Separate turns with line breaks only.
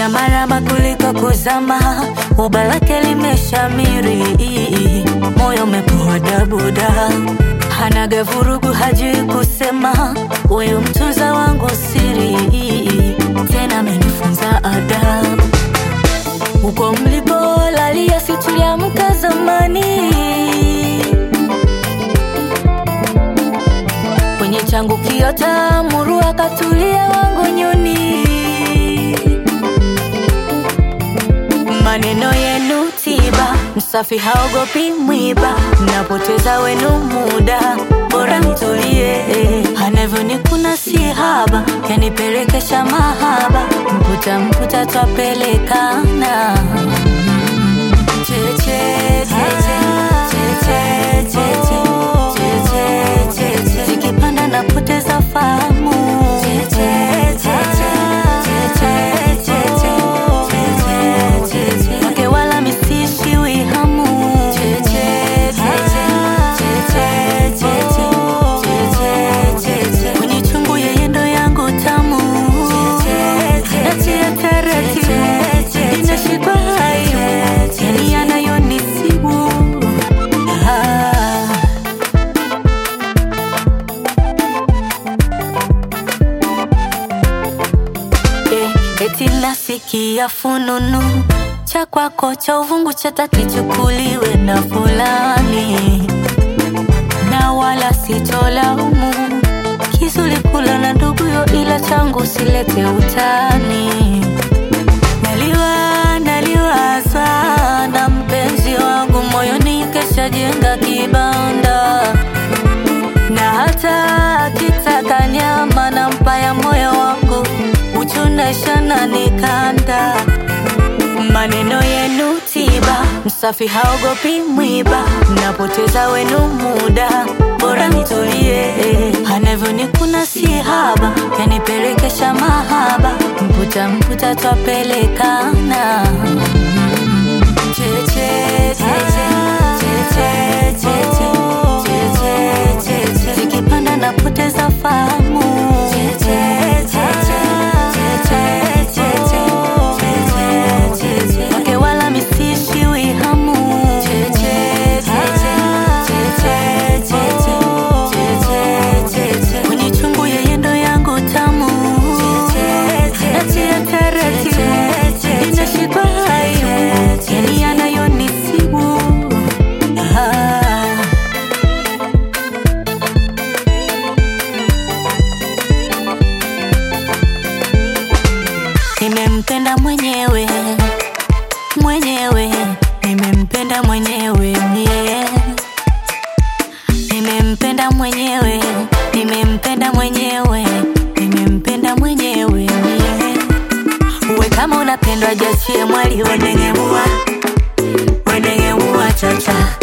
kupiga maraba kuliko kuzama, uba lake limeshamiri, moyo umepoa dabuda, hanaga vurugu, hajui kusema, huyu mtunza wangu siri, tena amenifunza adabu. Huko mlipolalia si tuliamka zamani, kwenye changu kiota muru akatulia wangu nyuni. Maneno yenu tiba, msafi haogopi mwiba, mnapoteza wenu muda, bora mtulie. Anavyonikuna si haba, yanipelekesha mahaba, mputa mputa twapelekana Cheche, cheche, cheche, cheche, cheche, cheche. Zikipanda napoteza fahamu Cheche, cheche, cheche, cheche, cheche, cheche. Wake wala misishiwi hamu Cheche, cheche, cheche, cheche, cheche, cheche. Kwenye chungu yeye ndo yangu tamu natia taratibu inashikwa hayo yani yanayonisibu ah. Eh, eti nasikia fununu cha kwako cha uvungu chata kichukuliwe na fulani, na wala sitolaumu kizuri kula na nduguyo, ila changu silete utani. Naliwa naliwaza na mpenzi wangu moyoni, kesha jenga kibanda na hata akitaka nyama na mpaya moyo wangu uchunashana nikanda maneno yenu tiba msafi haogopi mwiba mnapoteza wenu muda bora nitulie anavyonikuna si haba yanipelekesha mahaba mputa mputa twapelekana Cheche, cheche, cheche, cheche, cheche, cheche. Zikipanda napoteza fahamu Cheche, cheche, cheche, cheche, cheche, cheche. Wake wala misishiwi hamu Cheche, cheche, cheche, cheche, cheche, cheche. Kwenye chungu yeye ndo yangu tamu natia taratibu inashikwa hayo yani yanayonisibu ah. Nimempenda mwenyewe mwenyewe, nimempenda mwenyewe yeah. Nimempenda mwenyewe, nimempenda mwenyewe, nimempenda mwenyewe yeah. Uwe kama unapendwa, jachie mwali wenengemua wenengemua chacha